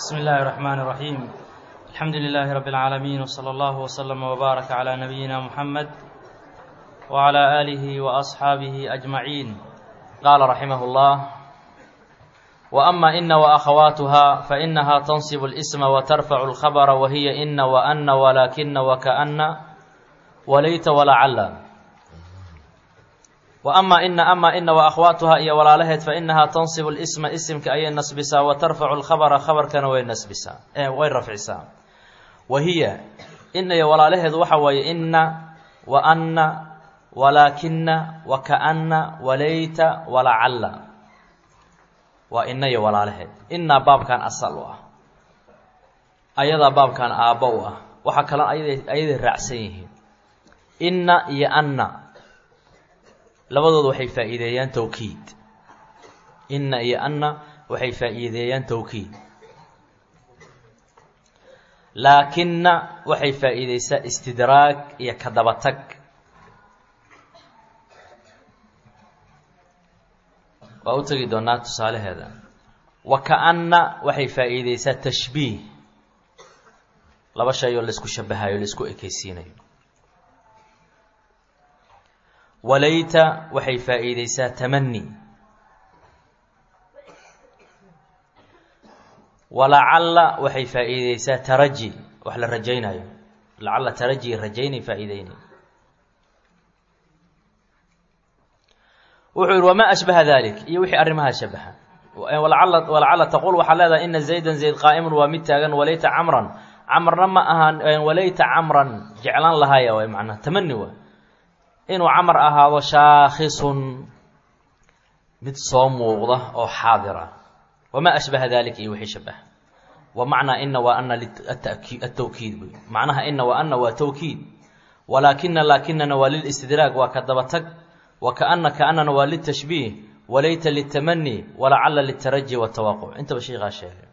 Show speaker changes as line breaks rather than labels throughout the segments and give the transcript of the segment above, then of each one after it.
بسم الله الرحمن الرحيم الحمد لله رب العالمين وصلى الله وسلم وبارك على نبينا محمد وعلى آله وأصحابه أجمعين قال رحمه الله وأما إن وأخواتها فإنها تنصب الاسم وترفع الخبر وهي إن وأن ولكن وكأن وليت ولعل وأما إن أما إن وأخواتها إيا ولا فإنها تنصب الاسم اسمك أي نسبسا وترفع الخبر خبر كان وين نسبسا إيه وين رفعسا وهي إن يا ولا لهد وحوي إن وأن ولكن وكأن وليت ولعل وإن يا ولا لهد إن باب كان أصل واه أيضا باب كان آبوه وحكلا أيضا أيضا رعسيه إن يا أن labadooda waxay faa'iideeyaan towkiid inna iyo anna waxay faa'iideeyaan towkiid laakinna waxay faa'iideysaa istidraag iyo ka dabatag waa u tegi doonaa tusaalaheeda wa ka-anna waxay faa'iideysaa tashbiih laba shay oo laisku shabahayo laisku ekeysiinayo walayta waxay faa'iideysaa tamani walacalla waxay faa'iideysaa taraji wax la rajaynayo lacalla taraji rajaynay faa'iideynay wuxuu yihi wamaa ashbaha dalik iyo wixii arrimaha shabaha walacalla walacalla taquul waxaa leedahay ina zaydan zayd qaa'imun waa mid taagan walayta camran camrna ma ahaan walayta camran jeclaan lahaya waay macnaha tamani waa inuu camar ahaado shaakhisun mid soo muuqda oo xaadira wamaa ashbaha dalika iyo wixii shabaha wa macnaa ina wa ana atawkiid wey macnaha ina wa ana waa tawkiid walaakina laakinana waa lilistidraag waa ka dabatag wa kaana kaanana waa litashbiih walayta litamani walacalla litaraji watawaquc intaba sheekaa sheegay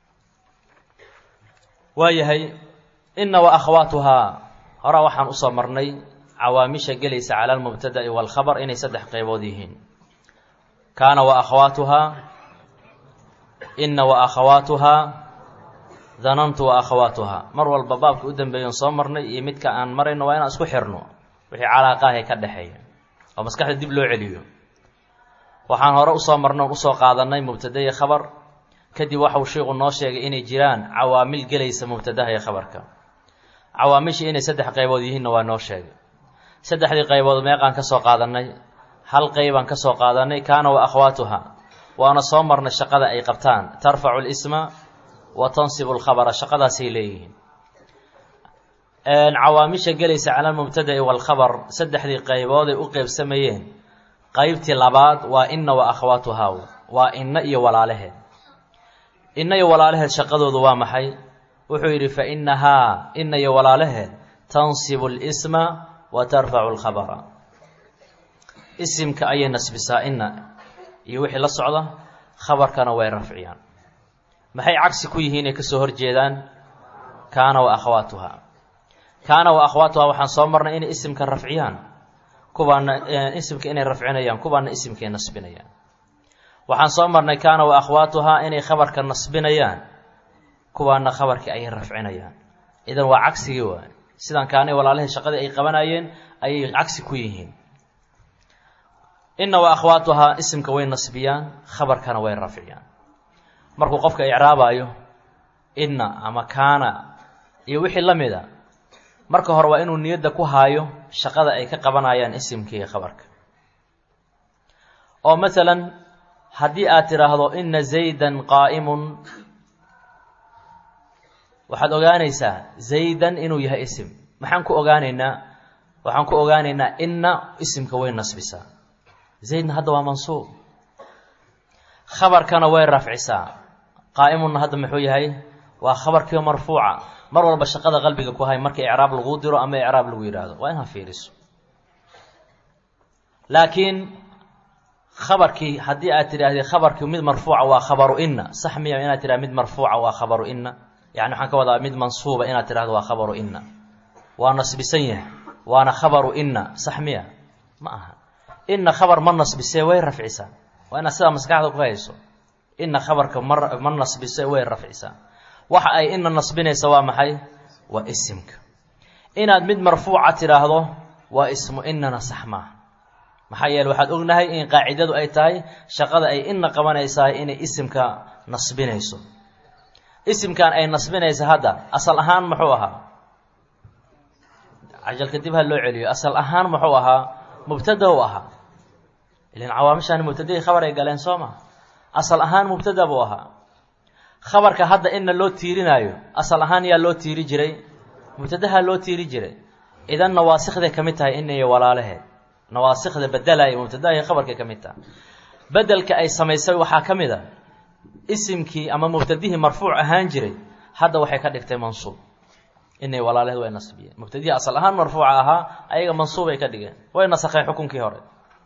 waayahay ina wa akhwaatuhaa horaa waxaan usoo marnay cawaamisha gelaysa cala almubtada'i waalkhabar inay saddex qaybood yihiin kaana wa akhawaatuhaa inna wa akhawaatuhaa danantu wa akhawaatuhaa mar walba baabka u dambeeyan soo marnay iyo midka aan marayno waa inaan isku xirno wixii calaaqaahay ka dhexeeya oo maskaxda dib loo celiyo waxaan hore usoo marno on usoo qaadanay mubtada iyo khabar kadib waxau sheikhu noo sheegay inay jiraan cawaamil gelaysa mubtadaha iyo khabarka cawaamishii inay saddex qaybood yihiinna waa noo sheegay saddexdii qaybood meeqaan ka soo qaadannay hal qaybaan ka soo qaadannay kaana wa akhwaatuha waana soo marnay shaqada ay qabtaan tarfacu lisma wa tansibu lkhabara shaqadaasay leeyihiin cawaamisha gelaysa cala almubtada'i waalkhabar saddexdii qaybood ay u qeybsamayeen qaybtii labaad waa inna wa akhwaatuhaa waa inna iyo walaalaheed inna iyo walaalaheed shaqadoodu waa maxay wuxuu yidhi fa innahaa inna iyo walaalaheed tansibu lisma wa tarfacu lkhabara isimka ayay nasbisaa inna iyo wixii la socda khabarkana way rafciyaan maxay cagsi ku yihiin ay kasoo horjeedaan kaana wa akhwaatuha kaana wa akhwaatuha waxaan soo marnay inay isimka rafciyaan kubaana isimka inay rafcinayaan kubaana isimkay nasbinayaan waxaan soo marnay kaana wa akhwaatuhaa inay khabarka nasbinayaan kuwaana khabarkii ayay rafcinayaan idan waa cagsigii waay sidaan kaanay walaalahii shaqadii ay qabanayeen ayay cagsi ku yihiin inna wa akhwaatuhaa isimka way nasbiyaan khabarkana way rafciyaan markuu qofka icraabaayo inna ama kaana iyo wixii la mid a marka hore waa inuu niyadda ku haayo shaqada ay ka qabanayaan isimkii khabarka oo masalan haddii aad tidhaahdo inna zaydan qaa'imun waxaad ogaanaysaa zaydan inuu yahay isim maxaan ku ogaanaynaa waxaan ku ogaanaynaa inna isimka way nasbisaa zaydna hadda waa mansuub khabarkana way rafcisaa qaa'imunna hadda muxuu yahay waa khabarkiio marfuuca mar walba shaqada qalbiga ku hay marka icraab laguu diro ama icraab lagu yidhaahdo waa inaad fiiriso laakiin khabarkii haddii aad tidhaahdee khabarkii mid marfuuca waa khabaru inna sax miya inaad tidhahd mid marfuuca waa khabaru inna yani waxaan ka wadaa mid mansuuba inaad tidhahdo waa khabaru inna waa nasbisan yahay waana khabaru inna sax miya ma aha inna khabar ma nasbisee way rafcisaa waa inaad sidaa maskaxda ku hayso inna khabarka ma ma nasbise way rafcisaa waxa ay ina nasbinaysa waa maxay waa isimka inaad mid marfuuca tidhaahdo waa ismu inana sax maaha maxaa yeele waxaad ognahay in qaacidadu ay tahay shaqada ay ina qabanaysaa inay isimka nasbinayso isimkan ay nasbinaysa hadda asal ahaan muxuu ahaa cajalka dib ha loo celiyo asal ahaan muxuu ahaa mubtada u ahaa ilan cawaamishaan mubtadahii khabar ay galeen soo ma asal ahaan mubtada buu ahaa khabarka hadda ina loo tiirinaayo asal ahaan yaa loo tiiri jiray mubtadaha loo tiiri jiray idan nawaasikday ka mid tahay ina iyo walaalaheed nawaasikda bedelaya mubtadaha iyo khabarkay ka mid tahay bedelka ay samaysay waxaa ka mid a isimkii ama mubtadihii marfuuc ahaan jiray hadda waxay ka dhigtay mansuub inay walaalaheed way nasbiyeen mubtadihii asal ahaan marfuuca ahaa ayaga mansuubay ka dhigeen way nasakheen xukunkii hore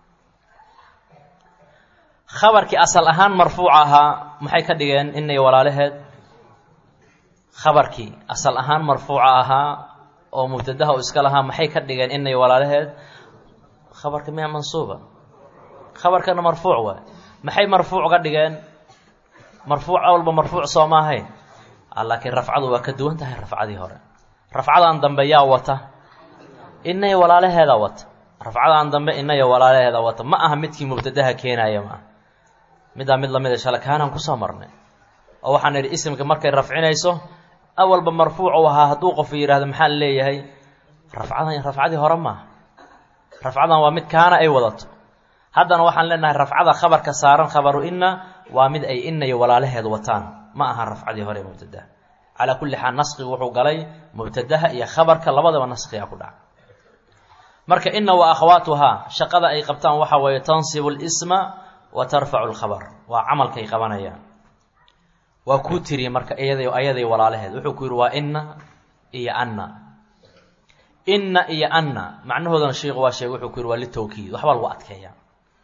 khabarkii asal ahaan marfuuca ahaa maxay ka dhigeen inay walaalaheed khabarkii asal ahaan marfuuca ahaa oo mubtadaha u iska lahaa maxay ka dhigeen inay walaalaheed khabarka miya mansuuba khabarkana marfuuc waay maxay marfuuc ga dhigeen marfuuc walba marfuuc soo ma ahayn laakiin rafcadu waa ka duwan tahay rafcadii hore rafcadan dambe yaa wata inay walaalaheeda wata rafcadan dambe inaya walaalaheeda wata ma aha midkii mubtadaha keenaya maaha middaa mid lamida shala kaanaan kusoo marnay oo waxaan idhi isimka markay rafcinayso awalba marfuuc u ahaa hadduu qofu yidhaahdo maxaa la leeyahay rafcadan rafcadii hore maaha rafcadan waa mid kaana ay wadato haddana waxaan leenahay rafcada khabarka saaran khabaru inna waa mid ay inna iyo walaalaheed wataan ma aha rafcadii hore mubtadaha calaa kulli xaal naskigu wuxuu galay mubtadaha iyo khabarka labadaba naskiga ku dhaca marka inna wa akhawaatuhaa shaqada ay qabtaan waxa weeye tansibu lisma wa tarfacu lkhabar waa camalkay qabanayaan waa kuu tiriye marka iyada ayaday walaalaheed wuxuu ku yidhi waa inna iyo anna inna iyo anna macnahoodana sheikhu waa sheegay wuxuu ku yidhi waa litawkiid waxba lagu adkeeyaa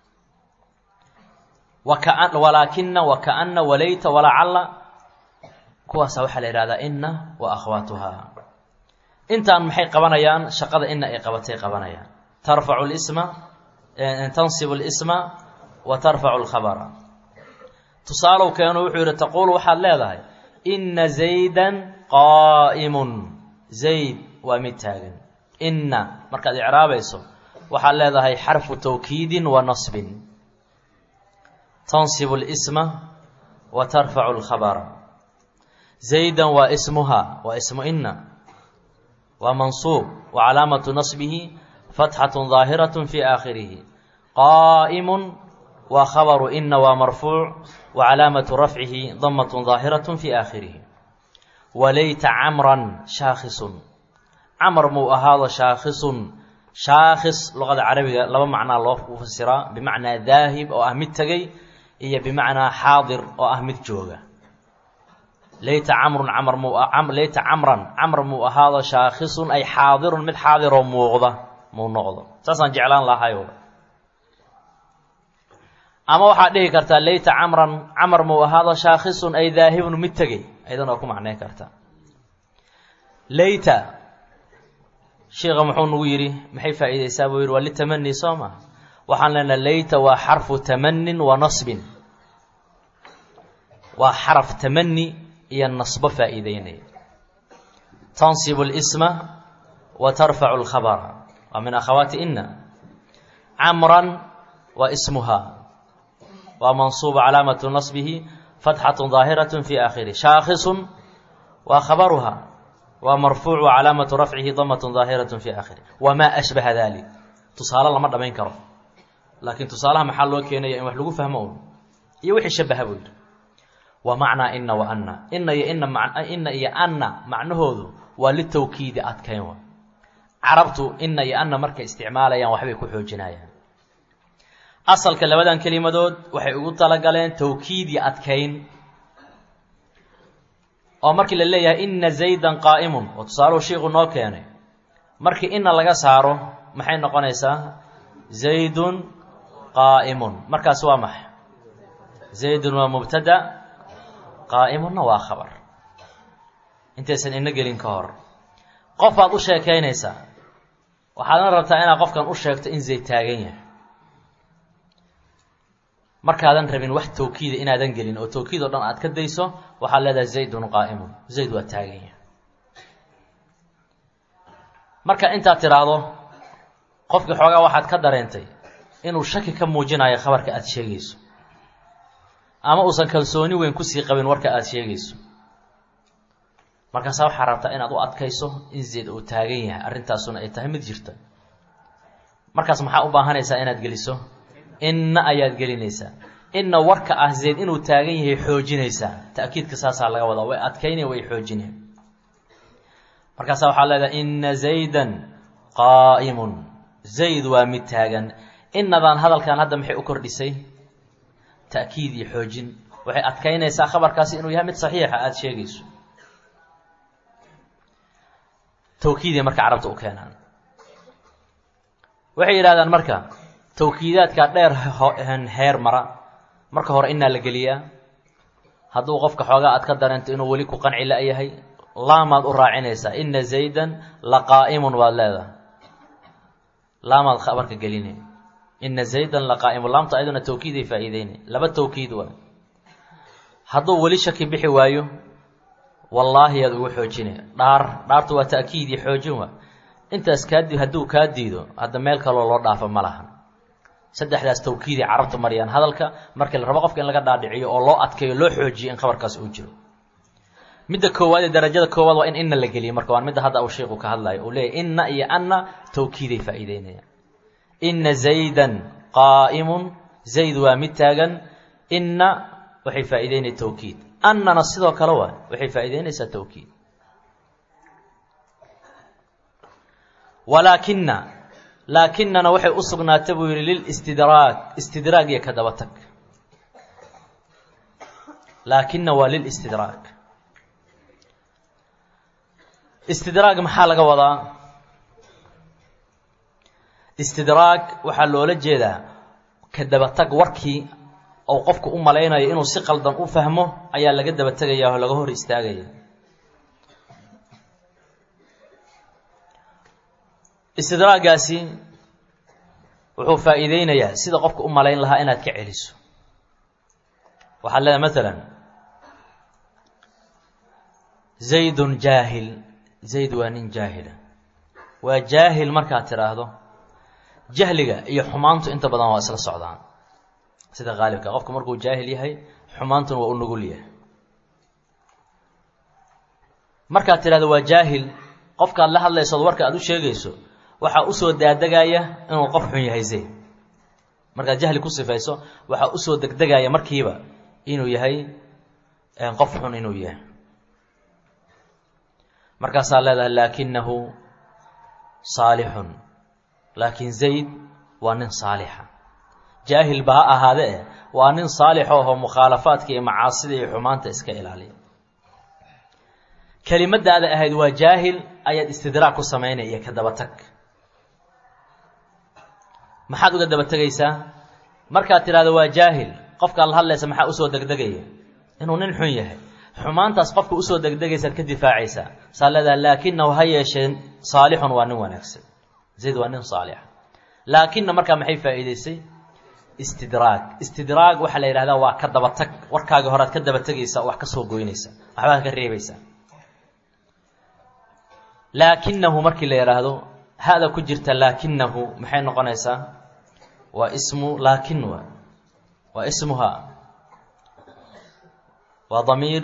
waka walaakina wakaana walayta walacalla kuwaasa waxaa la yidhahdaa inna wa akhwaatuhaa intaan maxay qabanayaan shaqada inna ay qabatay qabanayaan tarfacu lisma tansibu lisma wa tarfacu lkhabara tusaalow keenu wuxuu yidhi taquulu waxaad leedahay inna zaydan qaa'imun zayd waa mid taagan inna markaad icraabayso waxaad leedahay xarfu tawkiidin wa nasbin tansibu lisma wa tarfacu lkhabara zaydan waa ismuha waa ismu inna waa mansuub wa calaamatu nasbihi fatxatu daahiraة fi aakhirihi qaa'imu waa khabaru ina waa marfuuc wa calaamatu rafcihi damat daahiraة fi aakhirihi walayta camran shaakhisun camar muu ahaado shaakhisun shaakhis luqada carabiga laba macnaa loo fasiraa bimacnaa daahib oo ah mid tegey iyo bimacnaa xaadir oo ah mid jooga layta camrun camr mu layta camran camr muu ahaado shaakhisun ay xaadirun mid xaadiroo muuqda muu noqdo saasaan jeclaan lahayo ama waxaad dhihi kartaa layta camran camar muu ahaado shaakhisun ay daahibun mid tegey aydan oo ku macnayn kartaa layta sheikha muxuu nagu yidhi maxay faa'iideysaa buu yidhi waa litamani soo ma waxaan leenaha layta waa xarfu tamanin wa nasbin waa xaraf tamani iyo nasbo faa'iideynaya tansibu اlisma wa tarfacu اlkhabara waa min akhawaati ina camran waa ismuha waa mansuuba calaamatu nasbihi fatxatu daahiraة fi aakhirih shaakhisun waa khabaruha waa marfuuc wa calaamatu rafcihi damat daahiraة fi aakhirih wamaa ashbaha dalik tusaale lama dhamayn karo laakiin tusaalaha maxaa loo keenaya in wax lagu fahmo un iyo wixii shabaha buu yidhi wa macnaa ina wa anna ina iyo ina ina iyo anna macnahoodu waa litawkiidi adkayn wa carabtu ina iyo anna markay isticmaalayaan waxbay ku xoojinayaan asalka labadan kelimadood waxay ugu talagaleen tawkiid iyo adkayn oo markii la leeyahay ina zaydan qaa'imun oo tusaaluhu shiiku noo keenay markii ina laga saaro maxay noqonaysaa zaydun qaa'imun markaas waa maxay zaydun waa mubtada qaa'imunna waa khabar intaysan ina gelin ka hor qof baad u sheekaynaysaa waxaadna rabtaa inaad qofkan u sheegto in zayd taagan yahay markaadan rabin wax tawkiida inaadan gelin oo tawkiid oo dhan aad ka dayso waxaad leedahay zaydun qaa'imun zayd waa taaganya marka intaad tidhaahdo qofkii xoogaa waxaad ka dareentay inuu shaki ka muujinayo khabarka aada sheegayso ama uusan kalsooni weyn kusii qabin warka aada sheegayso markaasaa waxaa rabtaa inaad u adkayso in zayd uu taagan yahay arrintaasuna ay tahay mid jirta markaas maxaa u baahanaysaa inaad geliso inna ayaad gelinaysaa inna warka ah zayd inuu taagan yahay xoojinaysaa ta'kiidka saasaa laga wadaa way adkaynaya way xoojinaya markaasaa waxaa leedahay inna zaydan qaa'imun zayd waa mid taagan innadan hadalkan hadda maxay u kordhisay ta'kiid iyo xoojin waxay adkaynaysaa khabarkaasi inuu yahay mid saxiixa aada sheegayso tawkiiday marka carabta u keenaan waxay yidhahdaan marka tawkiidaadka dheer heer mara marka hore innaa la geliyaa hadduu qofka xoogaa aad ka dareento inuu weli ku qanci la-yahay laamaad u raacinaysaa inna zaydan la qaa'imun waad leedahay laamaad khabarka geline inna zaydan la qaa'imun laamta ayaduna tawkiiday faa'iideyne laba tawkiid waa hadduu weli shaki bixi waayo wallaahi yaad ugu xoojine dhaar dhaartu waa ta'kiid iyo xoojin waa intaas kaadi hadduu kaa diido hadda meel kaloo loo dhaafo ma laha saddexdaas tawkiiday carabtu mariyaan hadalka markii la rabo qofka in laga dhaadhiciyo oo loo adkeeyo loo xoojiyo in khabarkaas uu jiro midda koowaad ee darajada koowaad waa in inna la geliyo marka waa midda hadda uu sheikhu ka hadlayo uu leeyahy inna iyo anna tawkiiday faa'iideynayaan inna zaydan qaa'imun zayd waa mid taagan inna waxay faa'iideynaya tawkiid annana sidoo kale waa waxay faa'iideynaysaa tawkiid walaakina laakinana waxay u sugnaatay buu yidhi lilistidraag istidraag iyo ka daba tag laakina waa lilistidraag istidraag maxaa laga wadaa istidraag waxaa loola jeedaa ka daba tag warkii ou qofku u malaynayo inuu si qaldan u fahmo ayaa laga daba tegaya oo laga hor istaagaya istidraagaasi wuxuu faa'iideynayaa sida qofka u malayn lahaa inaad ka celiso waxaad leedahay maalan zaydun jaahil zayd waa nin jaahila waa jaahil markaad tidhaahdo jahliga iyo xumaantu inta badan waa isla socdaan sida qaalibka qofku markuu jaahil yahay xumaantuna waa u nugul yahay markaad tidhahdo waa jaahil qofkaad la hadlaysood warka aad u sheegayso waxaa usoo daadegaya inuu qof xun yahay zayd markaad jahli ku sifayso waxaa usoo degdegaya markiiba inuu yahay qof xun inuu yahay markaasaa leedahay laakinahu saalixun laakiin zayd waa nin saalixa jaahil ba ha ahaade eh waa nin saalix oo mukhaalafaadka iyo macaasida iyo xumaanta iska ilaaliya kelimadaada ahayd waa jaahil ayaad istidraag ku samaynaya iyo ka daba tag maxaad uga daba tegaysaa markaad tidhahdo waa jaahil qofkaad la hadlaysa maxaa usoo degdegaya inuu nin xun yahay xumaantaas qofka usoo degdegaysaad ka difaacaysaa saa leedahay laakinahu ha yeeshee saalixun waa nin wanaagsan zayd waa nin saalixa laakina markaa maxay faa'iidaysay istidraag istidraag waxaa la yidhahdaa waa ka daba tag warkaagii horead ka daba tegaysa wax ka soo goynaysa waxbaad ka reebaysaa laakinahu markii la yidhaahdo hada ku jirta laakinahu maxay noqonaysaa waa ismu laakin wa waa ismuha waa damiir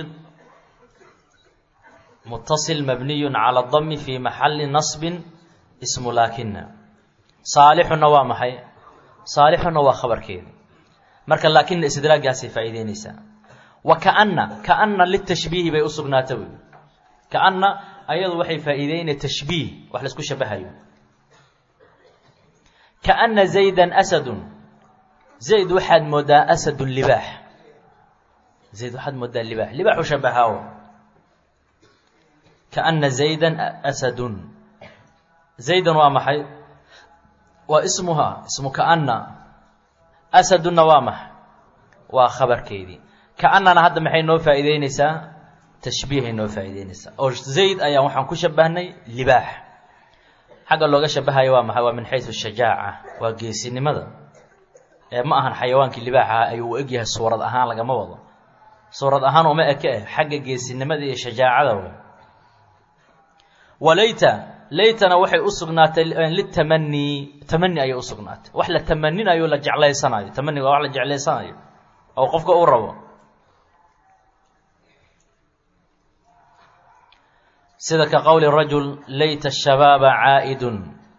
mutaصil mabniy calى اdami fi maxali naصbi ismu laakina saalixuna waa maxay saalixuna waa khabarkeeda marka laakina istidraagaasay faa'iideynaysaa wa kaana kaana litashbiihi bay u sugnaata wy kaana ayadu waxay faa'iideynaya tashbiih wax laisku shabahayo kaana zayda asadu zayd waxaad moodaa asadu libaax zayd waxaad moodaa libaax libaaxu shabahaawo kaana zayda asadun zaydan waa maxay waa ismuha ismu kaana asadunna waa maxay waa khabarkeedii kaanana hadda maxay noo faa'iideynaysaa tashbiihay noo faa'iideynaysaa oo zayd ayaan waxaan ku shabahnay libaax xagga looga shabahayo waa maxay waa min xaysu shajaaca waa geesinimada ee ma ahan xayawaankii libaaxaha ayuu u egyahay suurad ahaan lagama wado suurad ahaan uma eke eh xagga geesinimada iyo shajaacada wey walayta laytana waxay u sugnaatay litamani tamani ayay u sugnaatay wax la tamaninayo la jeclaysanayo tamaniga waa wax la jeclaysanayo oo qofka uu rabo sida ka qowli rajul layta shabaaba caa'idun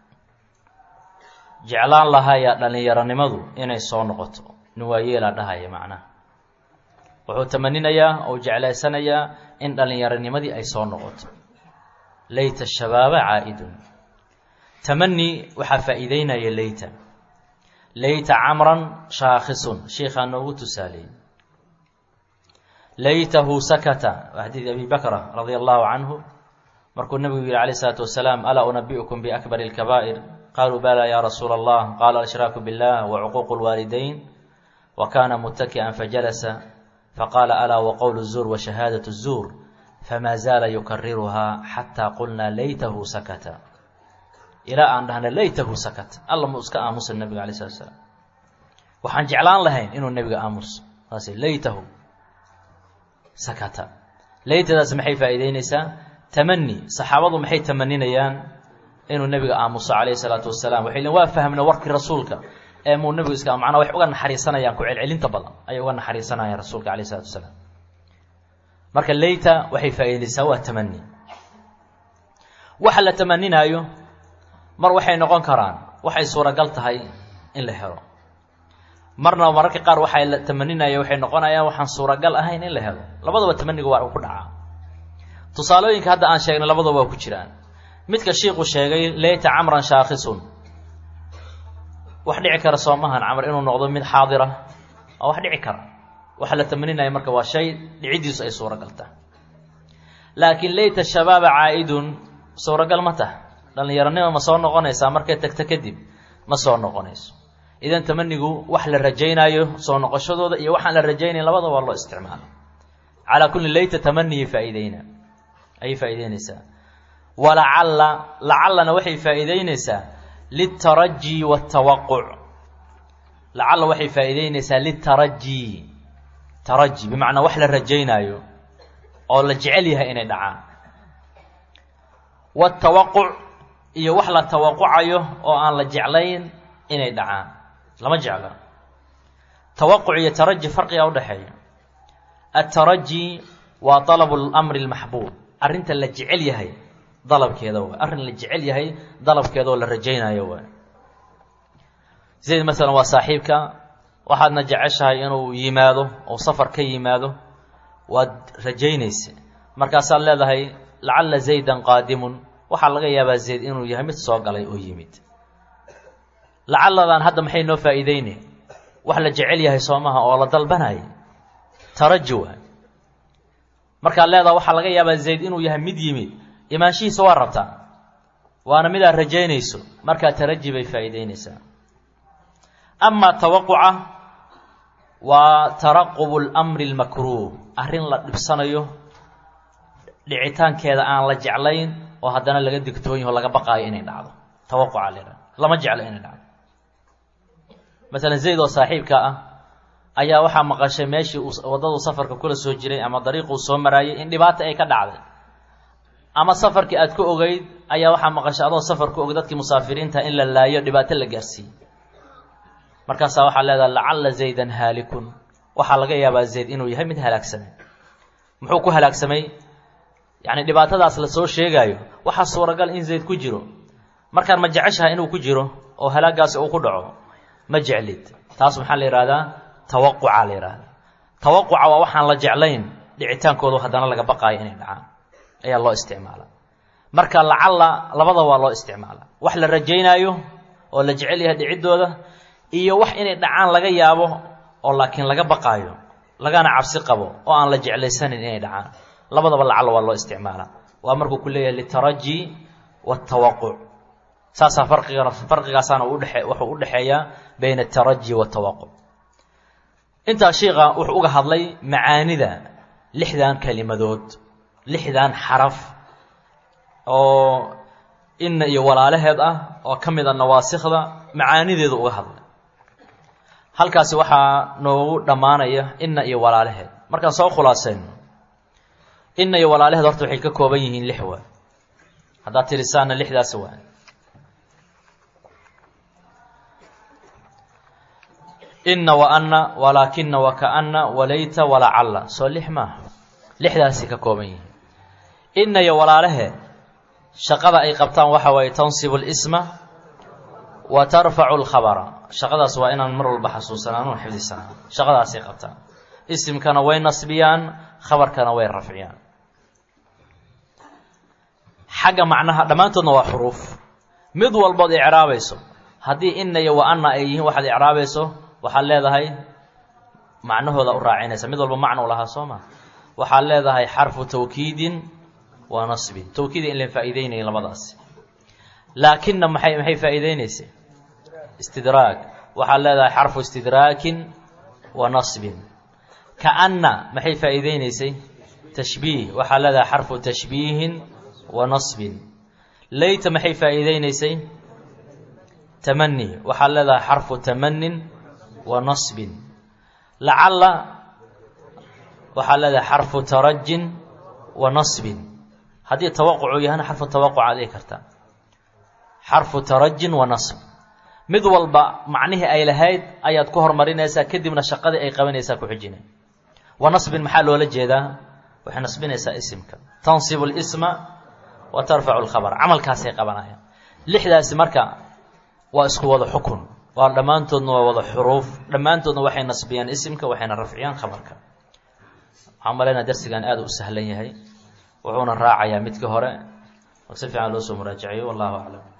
jeclaan lahaya dhallinyaronimadu inay soo noqoto nin waa yeelaa dhahaya macnaha wuxuu tamaninayaa ou jeclaysanayaa in dhallinyaronimadii ay soo noqoto layta shabaaba caa'idun tamani waxaa faa'iideynaya layta layta camran shaakhisun sheikhaa noogu tusaaleeyey laytahu sakata waa xadiid abi bakra radia allahu canhu markuu nebigu yihi calayh isalaatu wasalaam alaa unabi'ukum biakbari اlkabaa'ir qaluu bala ya rasuula allah qaala alshraaku biاllah wacuquuqu اlwaalidayn wa kana mutaki'an fajalasa faqaala alaa waqowlu الzuur washahaadaة الzuur fama zaala yukariruhaa xataa qulnaa laytahu sakata ilaa aan dhahna laytahu sakata alla mu iska aamusa nebiga alay slat slaam waxaan jeclaan lahayn inuu nebiga aamuso saas laytahu sakata laytadaas maxay faa'iideyneysaa tamani saxaabadu maxay tamaninayaan inuu nebiga aamuso calayhi salaatu wasalaam waxay lein waa fahmna warkii rasuulka ee muu nebigu iska macnaa wax uga naxariisanayaan ku celcelinta badan ayay uga naxariisanayaan rasuulka calayh isalatu wasalaam marka layta waxay faa'iideysaa waa tamani waxa la tamaninaayo mar waxay noqon karaan waxay suuragal tahay in la helo marna mararka qaar waxay la tamaninaya waxay noqonayaan waxaan suuragal ahayn in la helo labadaba tamaniga waa ku dhacaa tusaalooyinka hadda aan sheegnay labadaba waa ku jiraan midka shiiku sheegay layta camran shaakhisun wax dhici kara soomahan camr inuu noqdo mid xaadira waa wax dhici kara waxa la tamaninaya marka waa shay dhicidiisu ay suuragal tahay laakiin layta shabaaba caa'idun suuragal ma taha dhallinyaronima ma soo noqonaysaa markay tagto kadib ma soo noqonayso idan tamanigu wax la rajaynaayo soo noqoshadooda iyo waxaan la rajaynayn labada waa loo isticmaala calaa kulli layta tamaniyi faa'iideyna ayay faa'iideynaysaa walacalla lacallana waxay faa'iideynaysaa litaraji waatawaquc lacalla waxay faa'iideynaysaa litaraji taraji bimacnaa wax la rajaynaayo oo la jecel yahay inay dhacaan watawaquc iyo wax la tawaqucayo oo aan la jeclayn inay dhacaan lama jecla tawaquc iyo taraji farqiga udhexeeya ataraji waa dalabu lamri lmaxbuub arrinta la jecel yahay dalabkeeda waay arrin la jecel yahay dalabkeeda oo la rajaynayo waay zayd masalan waa saaxiibka waxaadna jeceshahay inuu yimaado oo safar ka yimaado waad rajaynaysa markaasaad leedahay lacalla zaydan qaadimun waxaa laga yaabaa zayd inuu yahay mid soo galay oo yimid lacalladan hadda maxay noo faa'iideyne wax la jecel yahay soomaha oo la dalbanaya taraji waay markaad leedaha waxaa laga yaabaa zayd inuu yahay mid yimid imaanshihiisa waa rabtaa waana midaad rajaynayso markaa taraji bay faa'iideynaysaa amaa tawaquca waa taraqubu lamri lmakruuh arrin la dhibsanayo dhicitaankeeda aan la jeclayn oo haddana laga digtoon yaho laga baqaayo inay dhacdo tawaquca la yidhaha lama jeclo inay dhacdo masalan zayd oo saaxiibka ah ayaa waxaa maqashay meeshii uu waddaduu safarka kula soo jiray ama dariiquu soo maraayay in dhibaata ay ka dhacday ama safarkii aad ku ogeyd ayaa waxaa maqashay adoo safar ku og dadkii musaafiriinta in la laayo dhibaato la gaarsiiyey markaasaa waxaa leedaha lacalla zaydan haalikun waxaa laga yaabaa zayd inuu yahay mid halaagsamay muxuu ku halaagsamay yacni dhibaatadaas la soo sheegaayo waxaa suuragal in zayd ku jiro markaan ma jeceshaha inuu ku jiro oo halaagaasi uu ku dhaco ma jeclid taas maxaa la yidhahdaa tawaquca la yidhahdaa tawaquca waa waxaan la jeclayn dhicitaankoodu haddana laga baqaayo inay dhacaan ayaa loo isticmaala marka lacalla labada waa loo isticmaala wax la rajaynaayo oo la jecel yahay dhiciddooda iyo wax inay dhacaan laga yaabo oo laakiin laga baqaayo lagana cabsi qabo oo aan la jeclaysanin inay dhacaan labadaba lacalla waa loo isticmaalaa waa markuu ku leeyahay litaraji waatawaquc saasaa farqigana farqigaasaana udhee wuxuu u dhexeeyaa bayna ataraji waatawaquc intaa shiika wuxuu uga hadlay macaanida lixdan kelimadood lixdan xaraf oo inna iyo walaalaheed ah oo ka mid a nawaasikda macaanideedu uga hadlay halkaasi waxaa noogu dhammaanaya inna iyo walaalaheed markaan soo khulaasayno inna iyo walaalaheed horta waxay ka kooban yihiin lix waa haddaad tirisaana lixdaasi waa inna wa anna walaakina wakaana walayta walacalla soo lix maaha lixdaasay ka kooban yihiin inna iyo walaalaheed shaqada ay qabtaan waxa waaye tansibu lisma wa tarfacu lkhabara shaqadaas waa inaan mar walba xasuusanaan oo xifdisanaan shaqadaasay qabtaan isimkana way nasbiyaan khabarkana way rafciyaan xagga macnaha dhammaantoodna waa xuruuf mid walbood icraabayso haddii inna iyo wa anna ay yihiin waxaad icraabayso waxaad leedahay macnahooda u raacinaysa mid walba macno u lahaa soo ma waxaad leedahay xarfu tawkiidin wa nasbin tawkiida in la faa'iideynayin labadaasi laakina maxay maxay faa'iideynaysay istidraag waxaad leedahay xarfu istidraakin wa nasbin kaanna maxay faa'iideynaysay tashbiih waxaad leedahay xarfu tashbiihin wa nasbin layta maxay faa'iideynaysay tamani waxaad leedahay xarfu tamanin wa nasbin lacalla waxaad leedahay xarfu tarajin wa nasbin haddii tawaqucu yahana xarfu tawaquc aad dhigi kartaa xarfu tarajin wa nasb mid walba macnihii ay lahayd ayaad ku hormarinaysaa kadibna shaqadii ay qabanaysaa ku xijina wa nasbin maxaa loola jeedaa waxay nasbinaysaa isimka tansibu lisma wa tarfacu lkhabar camalkaasay qabanayaan lixdaasi marka waa isku wada xukun waa dhammaantoodna waa wada xuruuf dhammaantoodna waxay nasbiyaan isimka waxayna rafciyaan khabarka waxaan malaynaa darsigan aada u sahlan yahay wuxuuna raacayaa midka hore si fiican loo soo muraajaciyo wallahu aclam